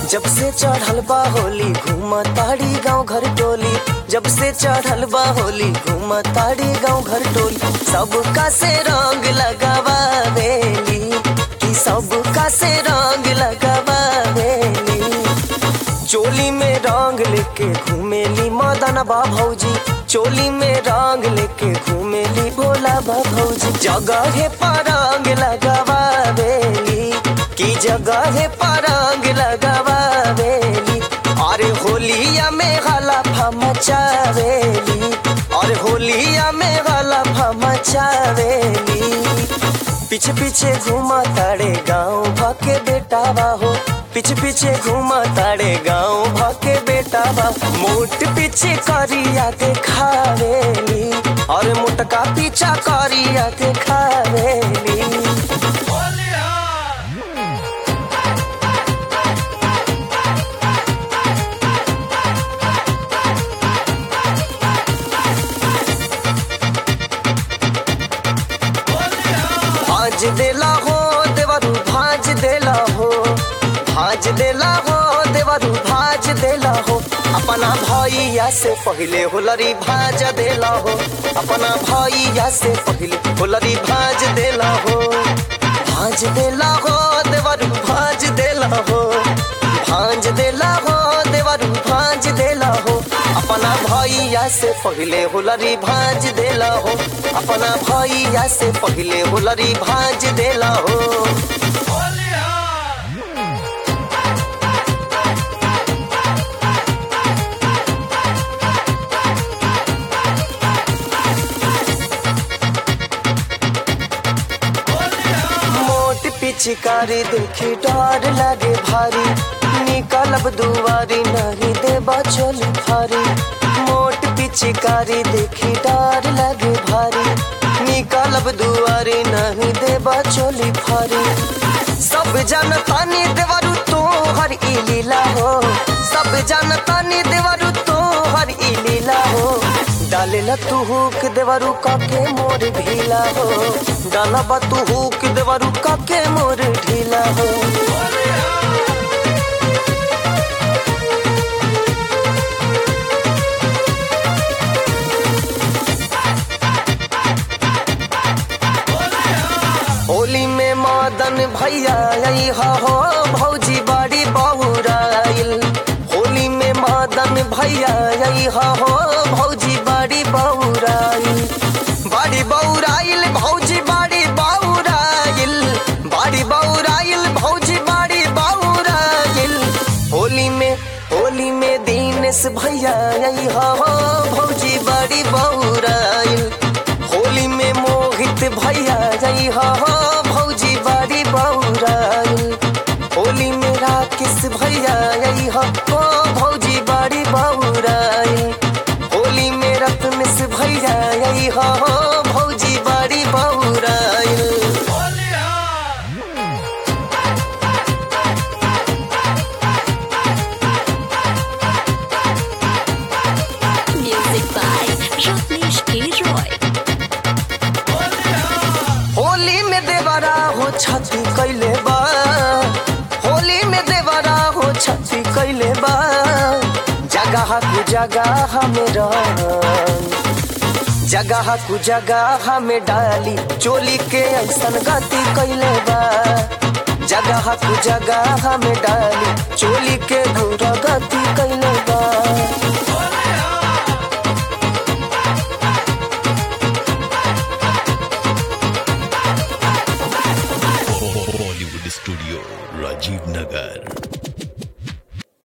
जब से चढ़ल बा होली घूम ताड़ी गाँव घर टोली जब से चढ़ल बा होली घूम ताड़ी गाँव घर टोली सबका से रंग लगावेली कि सबका से रंग लगावेली चोली में रंग लेके घूमेली मदन बा भौजी चोली में रंग लेके घूमेली भोला बा भौजी जगह पर रंग लगावेली की जगह पर रंग लगावेली अरे होलिया में गला मचावेली अरे होलिया में गला मचावेली पीछे पीछे घूमा ताड़े गाँव भाके बेटा हो पीछे पीछे घूमा ताड़े गाँव भाके बेटा बा मोट पीछे करिया के खावेली और मोटका पीछा करिया के खावेली भाज देला हो देवरू भाज देला हो भाज देला हो देवरू भाज देला हो अपना भैया से पहले होलरी भाज देला हो अपना भैया से पहले होलरी भाज देला हो भाज देला हो देवरू भाज देला हो भाज देला हो देवरू भाज देला हो अपना भैया से पहले होलरी भाज देला हो अपना भैया से पहले होलरी भाज देला हो मोट पिचकारी देखी डर लागे भारी निकलब दुआरी नहीं देबा चल भारी मोट पिचकारी देखी डर लागे भारी निकलब दुआरी नहीं देबा चली भारी सब जनता ने देवरु तो हर ई लीला हो सब जनता ने देवरु तो हर ई लीला हो डालेला तू हुक देवरु काके मोर ढीला हो डाला तू हुक देवरु काके मोर ढीला हो होली में मदन भैया आई हा हो भौजी बड़ी बहुराइल होली में मदन भैया आई हा हो भौजी बड़ी बहुराइल बड़ी बहुराइल भौजी बड़ी बहुराइल बड़ी बहुराइल भौजी बड़ी बहुराइल होली में होली में दीनेश भैया आई हा हो भौजी बड़ी बहुराइल होली में मोहित भैया जई हो भौजी बड़ी बौराइल होली में राकेश भैया जई हो भौजी बड़ी बौराइल होली में रत्नेश भैया जई हो भौजी बड़ी बौराइल Music by Rajneesh K. Roy. Holi में देवरा हो छती कैले बा होली में देवरा हो छती कैले बा जगह कु जगह में रंग जगह कु जगह में डाली चोली के ऐसन गति कैले बा जगह कु जगह में डाली चोली के दूर गति कैले बा